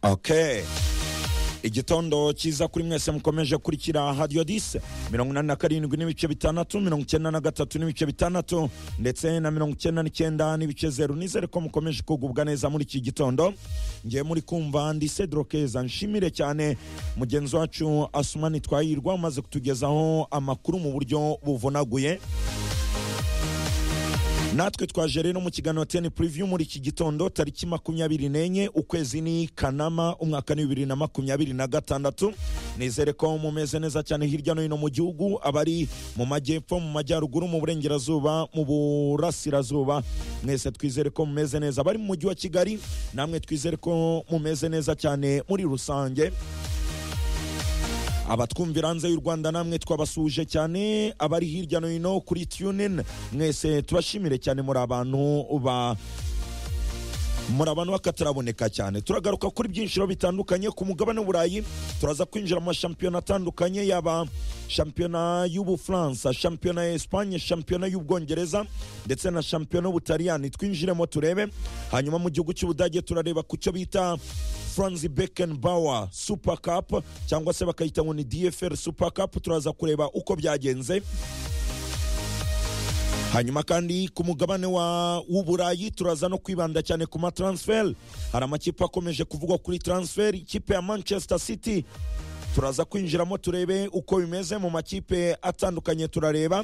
okay igitondo cyiza kuri mwese mukomeje kurikira hadiyo dise mirongo inani na karindwi n'ibice bitandatu mirongo icyenda na gatatu n'ibice bitandatu ndetse na mirongo icyenda n'icyenda n'ibice zeru nizere ko mukomeje kugubwa neza muri iki gitondo ngiye muri kumva ndi cedro keza nshimire cyane mugenzi wacu asumani twahirwa umaze kutugezaho amakuru mu buryo buvunaguye natwe twaje rero mu kiganiro teni puriviyu muri iki gitondo tariki makumyabiri n'enye ukwezi ni kanama umwaka ni bibiri na makumyabiri na gatandatu nizere ko mumeze neza cyane hirya no hino mu gihugu abari mu majyepfo mu majyaruguru mu burengerazuba mu burasirazuba mwese twizere ko mumeze neza abari mu mujyi wa kigali namwe twizere ko mumeze neza cyane muri rusange abatwumvira hanze y'u rwanda namwe twabasuhuje cyane abari hirya no hino kuri tunin mwese tubashimire cyane muri abantu ba muri abantu bakataraboneka cyane turagaruka kuri byinshiro bitandukanye ku mugabane w'uburayi turaza kwinjira mu mashampiyona atandukanye yaba shampiyona y'ubufaransa shampiyona ya esipanye shampiyona y'ubwongereza ndetse na shampiyona y'ubutaliyani twinjiremo turebe hanyuma mu gihugu cy'ubudage turareba ku cyo bita franz beckenbauer super cup cyangwa se bakayita ngo ni dfr super cup turaza kureba uko byagenze hanyuma kandi ku mugabane w'uburayi turaza no kwibanda cyane ku matransfer hari amakipe akomeje kuvugwa kuri transfer ikipe ya manchester city turaza kwinjiramo turebe uko bimeze mu makipe atandukanye turareba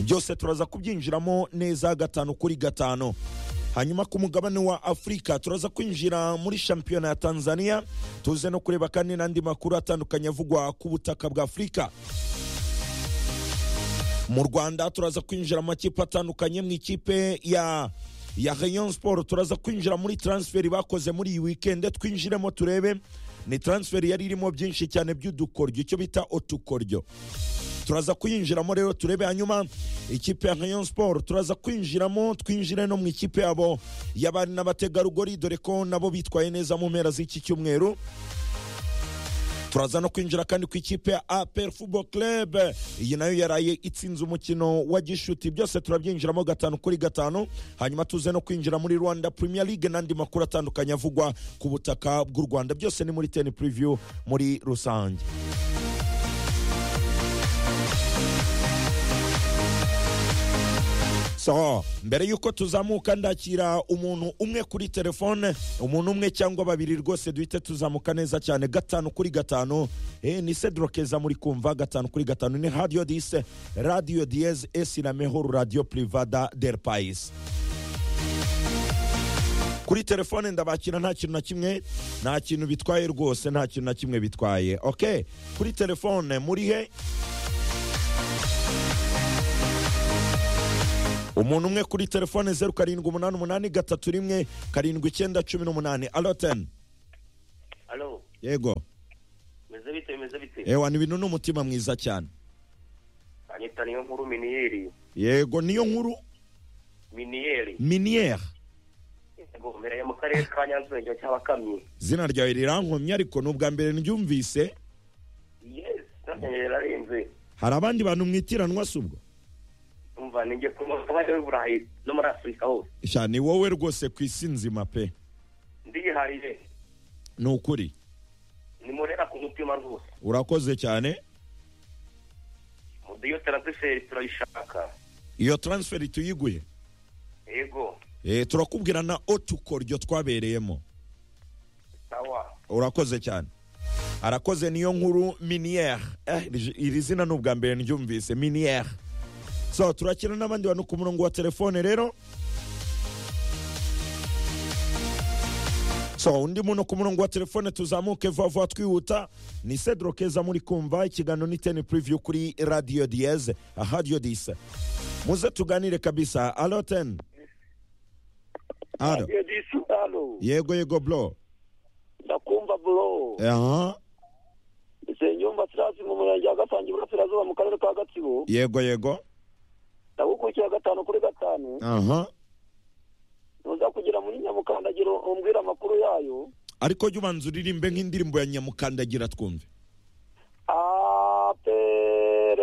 byose turaza kubyinjiramo neza gatanu kuri gatanu hanyuma ku mugabane wa afurika turaza kwinjira muri shampiyona ya tanzania tuze no kureba kandi n'andi makuru atandukanye avugwa ku butaka bwa afurika mu rwanda turaza kwinjira amakipe atandukanye mu ikipe ya ya rayon sport turaza kwinjira muri transferi bakoze muri iyi wikendi twinjiremo turebe ni transferi yari irimo byinshi cyane by'udukoryo icyo bita utukoryo turaza kuyinjiramo rero turebe hanyuma ikipe ya rayon sport turaza kwinjiramo twinjire no mu ikipe yabo y'abari n'abategarugori dore ko nabo bitwaye neza mu mpera z'iki cyumweru turaza no kwinjira kandi ku ikipe ya apr football club iyi nayo yaraye itsinze umukino wa gishuti byose turabyinjiramo gatanu kuri gatanu hanyuma tuze no kwinjira muri rwanda premier league n'andi makuru atandukanye avugwa ku butaka bw'u rwanda byose ni muri teni preview muri rusange so mbere y'uko tuzamuka ndakira umuntu umwe kuri telefone umuntu umwe cyangwa babiri rwose duhite tuzamuka neza cyane gatanu kuri gatanu eh, ni cedro keza muri kumva gatanu kuri gatanu ni radio dise radio diez esi la mejor radio privada del pais kuri telefone ndabakira nta kintu na kimwe nta kintu bitwaye rwose nta kintu na kimwe bitwaye okay kuri telefone muri he umuntu umwe kuri telefone zeru karindwi umunani umunani gatatu rimwe karindwi icyenda cumi n'umunani alo teni Alo, yego meze bite meze bite ewa ni ibintu n'umutima mwiza cyane anyita niyo nkuru miniyeri yego niyo nkuru miniyeri miniyere yego mbereye mu karere ka nyanza umurenge wa cyabakamyi izina ryawe rirankomye ariko ni ubwa mbere ndyumvise yes nabyemeye rarenze hari abandi bantu mwitiranwa si ubwo umva ninjye ku mugabane w'uburayi no muri afurika hose sha ni wowe rwose ku isi nzima pe ndiyihariye ni ukuri nimurera ku mutima rwose urakoze cyane mudiyo taransiferi turayishaka iyo taransiferi tuyiguye yego Eh, turakubwira na otukoryo twabereyemo sawa urakoze cyane arakoze niyo nkuru miniyere eh, iri- iri zina ni ubwa mbere ndyumvise miniyere so turakina n'abandi bantu ku murongo wa telefone rero so undi muntu ku murongo wa telefone tuzamuke vuba vuba twihuta ni cedro keza muri kumva ikiganiro ni teni puriviyu kuri radiyo diyeze radiyo dise muze tuganire kabisa alo teni alo Radio Disalo. yego yego bro Ndakumva bro. aha Senyumba Trasi mu murenge wa Gasangi burasirazuba mu karere ka Gatsibo. yego yego Ndagukurikiye gatanu kuri gatanu. aha Nuza kugera muri Nyamukandagiro umbwira amakuru yayo. ariko jya ubanza uririmbe nk'indirimbo ya nyamukandagira twumve APR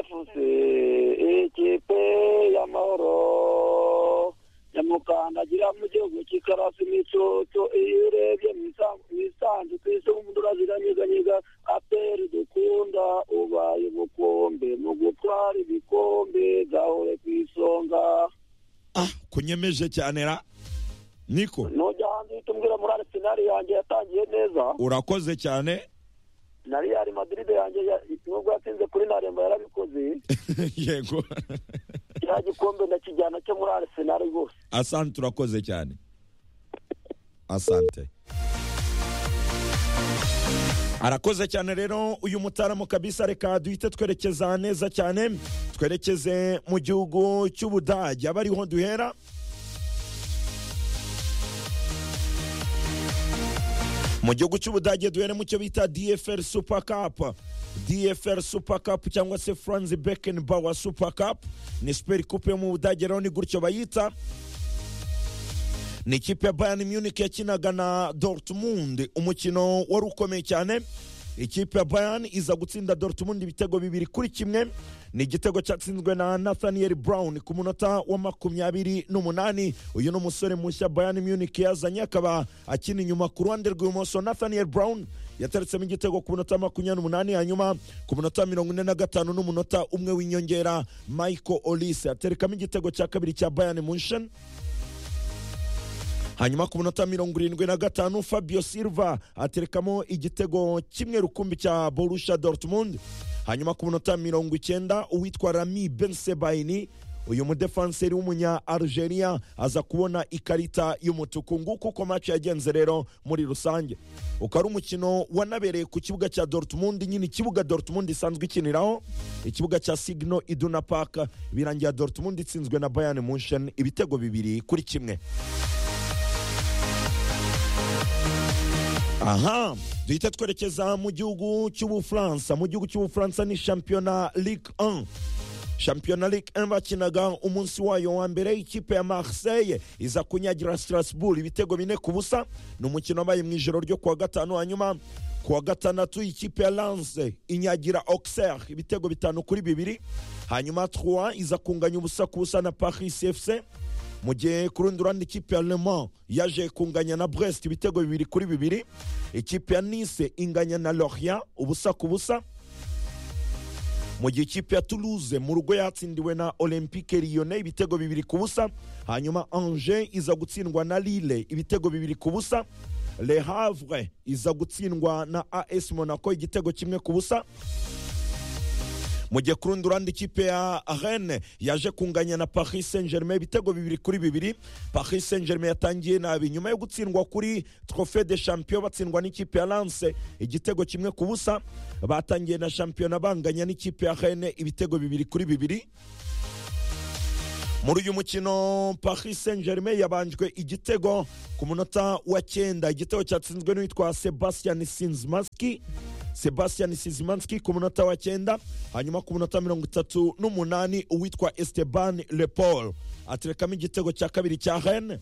FC ikipe y'amahoro. Nyamukandagiro mukandagira mu gihugu cy'ikarasi n'icoco iyo urebye mu isa- mu isanzu ku isi umuntu uraziranyeganyega aperi dukunda ubaye umukombe mu gutwara ibikombe gahore ku isonga ah kunyemeje cyane ra niko nujya hanze uhita umbwira muri arisenali yanjye yatangiye neza urakoze cyane na real madrid yanjye ya- nubwo yatsinze kuri naremba yarabikoze yego cya gikombe ndakijyana cyo muri arisenal rwose asante urakoze cyane asante arakoze cyane rero uyu mutaramu kabisa reka duhite twerekeza neza cyane twerekeze mu gihugu cy'ubudage aba ariho duhera mu gihugu cy'ubudage duhere mu cyo bita dfl super cup dfl super cup cyangwa se franz beckenbauer super cup ni super coupe yo mu budage rero ni gutyo bayita ni ikipe ya bayern munich yakinaga na dortmund umukino wari ukomeye cyane ikipe ya bayern iza gutsinda dortmund ibitego bibiri kuri kimwe ni igitego cyatsinzwe na nathaniel brown ku munota wa makumyabiri n'umunani uyu ni umusore mushya bayern munich yazanye akaba akina inyuma ku ruhande rw'ibumoso nathaniel brown yataritsemo igitego ku munota makumyabiri n'umunani hanyuma ku munota wa mirongo ine na gatanu n'umunota umwe w'inyongera michael olise aterekamo igitego cya kabiri cya bayern munchen hanyuma ku munota mirongo irindwi na gatanu fabio silva aterekamo igitego kimwe rukumbi cya borusha dortmund hanyuma ku munota mirongo icyenda uwitwa rami bensebaini uyu mudefanseri w'umunya algeria aza kubona ikarita y'umutuku nguko uko match yagenze rero muri rusange ukaba ari umukino wanabereye ku kibuga cya dortmund nyine ikibuga dortmund isanzwe ikiniraho ikibuga cya signo iduna park birangira dortmund itsinzwe na bayern munchen ibitego bibiri kuri kimwe aha duhita twerekeza mu gihugu cy'ubufaransa mu gihugu cy'ubufaransa ni shampiyona ligue 1 shampiyona ligue 1 bakinaga umunsi wayo wa mbere ikipe ya marseille iza kunyagira strasbourg ibitego bine ku busa ni umukino wabaye mu ijoro ryo kuwa gatanu hanyuma kuwa gatandatu ikipe ya lance inyagira auxerre ibitego bitanu kuri bibiri hanyuma 3 iza kunganya ubusa ku busa na paris fc mu gihe ku rundi ruhande ikipe ya Le Mans yaje kunganya na brest ibitego bibiri kuri bibiri ikipe ya nice inganya na lorient ubusa ku busa mu gihe ikipe ya toulouse mu rugo yatsindiwe na olympique lyonnais ibitego bibiri ku busa hanyuma angers iza gutsindwa na lille ibitego bibiri ku busa le havre iza gutsindwa na as monaco igitego kimwe ku busa mu gihe ku rundi ruhande ikipe ya rene yaje kunganya na paris saint germain ibitego bibiri kuri bibiri paris saint germain yatangiye nabi nyuma yo gutsindwa kuri trofe de champion batsindwa n'ikipe ya lance igitego kimwe ku busa batangiye na shampiyona banganya n'ikipe ya rene ibitego bibiri kuri bibiri muri uyu mukino paris saint germain yabanjwe igitego ku munota wa cyenda igitego cyatsinzwe n'uwitwa sebastian sinzimaski sebastian sinzimaski ku munota wa cyenda hanyuma ku munota mirongo itatu n'umunani uwitwa esteban lepol aterekamo igitego cya kabiri cya rene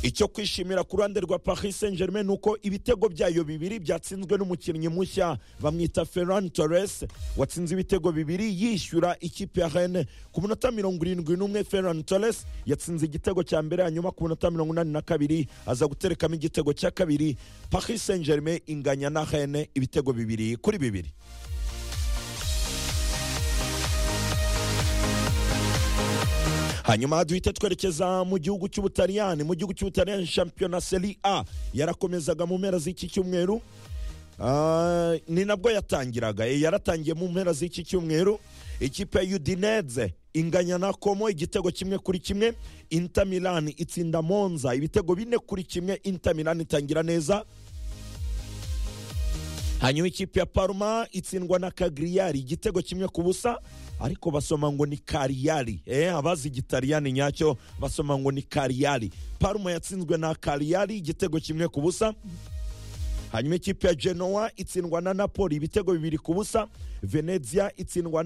icyo kwishimira ku ruhande rwa paris saint germain ni uko ibitego byayo bibiri byatsinzwe n'umukinnyi mushya bamwita ferran torres watsinze ibitego bibiri yishyura ikipe ya rene ku munota mirongo irindwi n'umwe ferran torres yatsinze igitego cya mbere hanyuma ku munota mirongo inani na kabiri aza guterekamo igitego cya kabiri paris saint germain inganya na rene ibitego bibiri kuri bibiri hanyuma duhite twerekeza mu gihugu cy'ubutaliyani mu gihugu cy'ubutaliyani shampiyona seri a yarakomezaga mu mpera z'iki cyumweru Ah, ni nabwo yatangiraga Eh, yaratangiye mu mpera z'iki cyumweru ikipe ya udineze inganya na komo igitego kimwe kuri kimwe inter milan itsinda monza ibitego bine kuri kimwe inter milan itangira neza hanyuma ikipe ya parma itsindwa na kagriyari igitego kimwe ku busa ariko basoma ngo ni kariyari eh, abazi igitaliyani nyacyo basoma ngo ni kariyari parma yatsinzwe na kariyari igitego kimwe ku busa hanyuma ikipe ya genoa itsindwa na napoli ibitego bibiri ku busa venezia itsindwa na